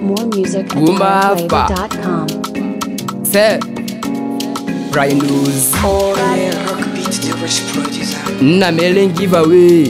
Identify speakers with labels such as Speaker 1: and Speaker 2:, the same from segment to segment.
Speaker 1: More music at
Speaker 2: Gumba Fa.
Speaker 1: NireFlavor.com.
Speaker 2: Se Rhinos
Speaker 3: Rockbeat, the rich producer.
Speaker 2: nna mere giveaway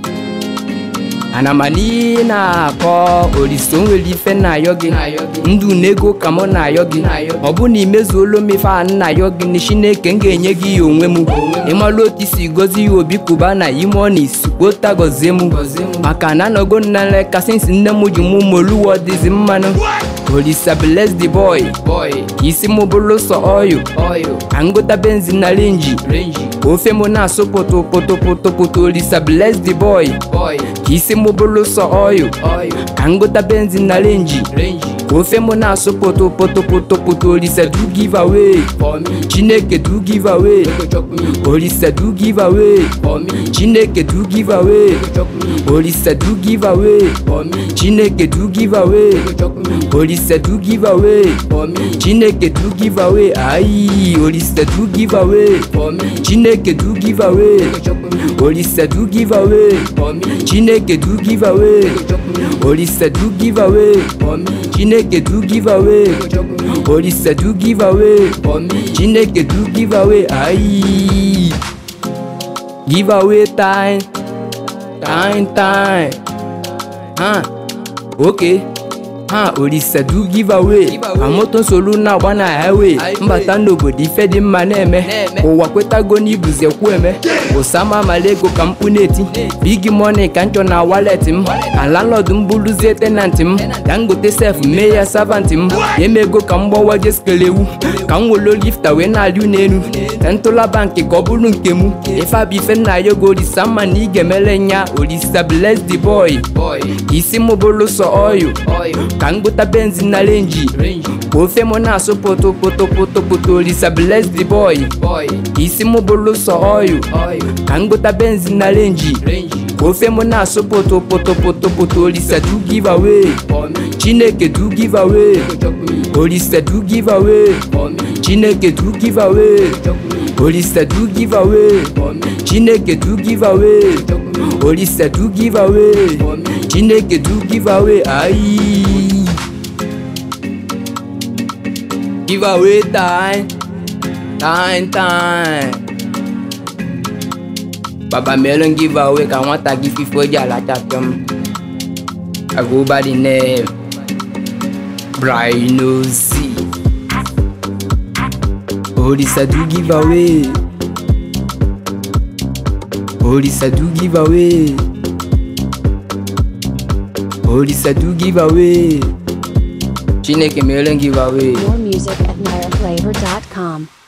Speaker 2: ana m n'ihe na-akọ olise o nwere ife na-ayọ gị ndụ na ego ka mụ na-ayọ gị ọ bụ na imezuola m ife a nna-ayọ gị na chineke m ga-enye gị ya onwe m ịmalụ otu isi gozi ya obi kwuba na ime ọ na-esikwota gọzie m maka na anọgo nna nleka sinsi nne m ji mụ moluwa dịzi mmanụ olisa bless the boy isi m bụrụ sọ oyo ka ngota benzin na renji ofe m na-asụ pụtụ pụtụ pụtụ pụtụ olisa bless the boy ka isi m bụrụ sọ oyo ka ngota benzin na renji ofe m na-asụ pụtụ pụtụ pụtụ pụtụ olisa do give away chineke do give away olisa do give away chineke do give away olisa do give away chineke do give away olisa do give away chineke do give away ayi olisa do give away chineke do give away olisa do give away chineke do give away olisa do give away chineke do give away olisa do give away chineke do give away ayi give away time time time ha okay ha olisa do give away ma moto nsogbu na-agba na highway mbata n'obodo ife dị mma na-eme ụwa kwetago n'ibuzi ekwu eme osama malego ka mkpu na-eti big money ka nchọ na wallet m ka landlord m bụrụzie tenant m ka m gote sef mee ya servant m emego ka m gbawa jeskelewu ka m welo lifta wee na-alị n'elu ntụla bankị ka ọ bụrụ nke m ife abụ ife nna ya ogo olisa mma na ị ga-emele nya olisa bless the boy isi m bụrụ sọ oyo ka m gota benzin na renji ka ofe m na-asụ pụtụ pụtụ pụtụ pụtụ olisa bless the boy isi m bụrụ sọ oyo ka m gota benzin na renji ka ofe m na-asụ pụtụ pụtụ pụtụ pụtụ olisa do give away chineke do give away olisa do give away chineke do give away olisa do give away chineke do give away olisa do give away chineke do give away ayi give away time time time baba melon give away ka nwata gị fifo ji alachapịọ m I go by the name Brino Z Olisa do give away Olisa do give away Olisa do give away Chineke melon give away
Speaker 1: More music at NireFlavor.com.